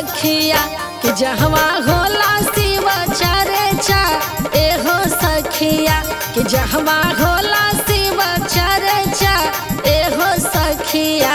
सखिया कि जहवा होला शिव चर्चा एहो सखिया कि जहवा होला शिव चर्चा एहो सखिया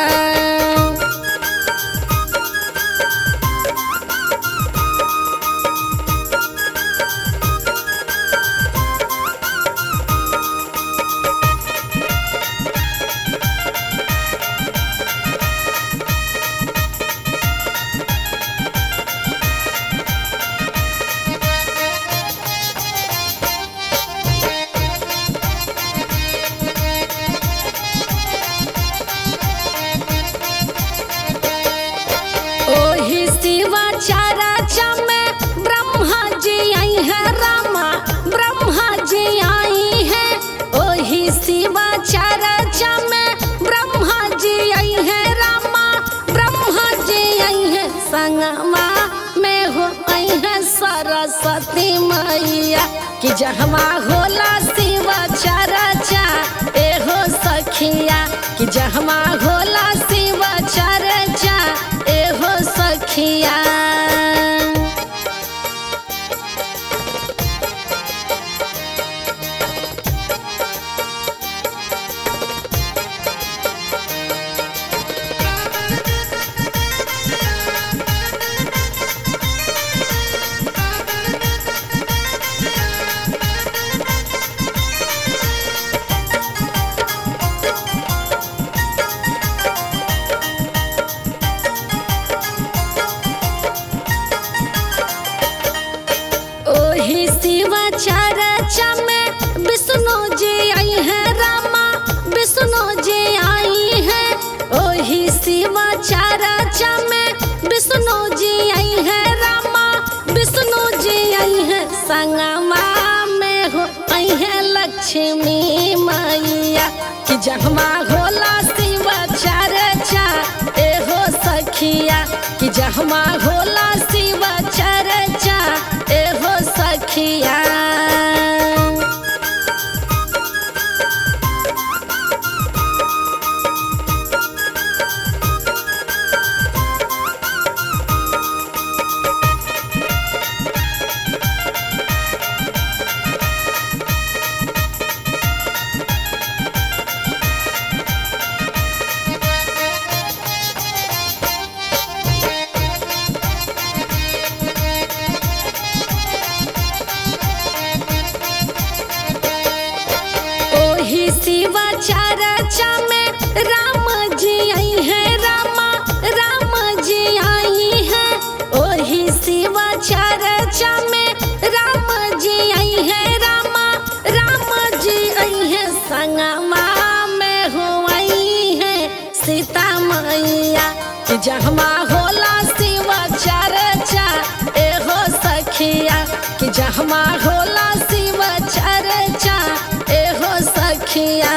ओही शिवा चर्चा में ब्रह्मा जी आई है रामा ब्रह्मा जी आई है ओही शिवा चर्चा में ब्रह्मा जी आई है रामा ब्रह्मा जी आई है संगमा में हो आई है सरस्वती मैया कि जहमा होला शिव चर्चा एहो सखिया कि जहमा होला शिव चर्चा एहो सखिया ओही शिव चर्चा में विष्णु जी आई है रामा विष्णु जी आई है ओही शिव चर्चा में विष्णु जी आई है रामा विष्णु जी आई है संगमा में हो आई है लक्ष्मी मैया कि जहमा होला शिव चर्चा एहो सखिया कि जहमा होला शिव चर्चा एहो सखिया ओही शिव चर्चा में राम जी आई है रामा राम जी आई है ओही शिव चर्चा में राम जी आई है रामा राम जी आई है संगमा में हो आई है सीता मैया कि जहमा होला शिव चर्चा एहो सखिया कि जहमा होला शिव चर्चा एहो सखिया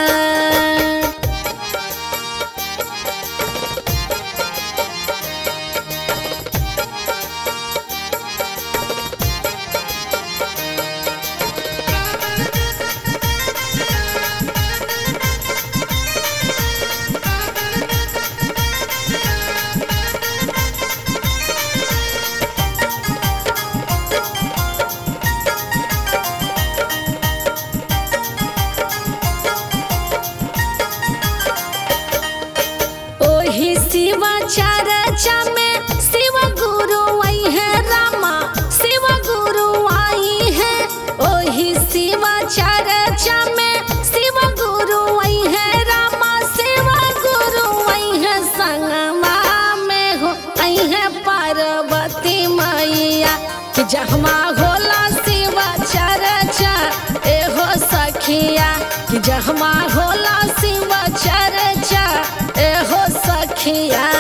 ओही शिव चर्चा में शिव गुरु आई है रामा शिव गुरु आई है ओही शिव चर्चा में शिव गुरु आई है रामा शिव गुरु आई है संगमा में हो आई है पार्वती मैया कि जहमा होला शिव चर्चा एहो सखिया कि जहमा होला शिव चर्चा एहो सखिया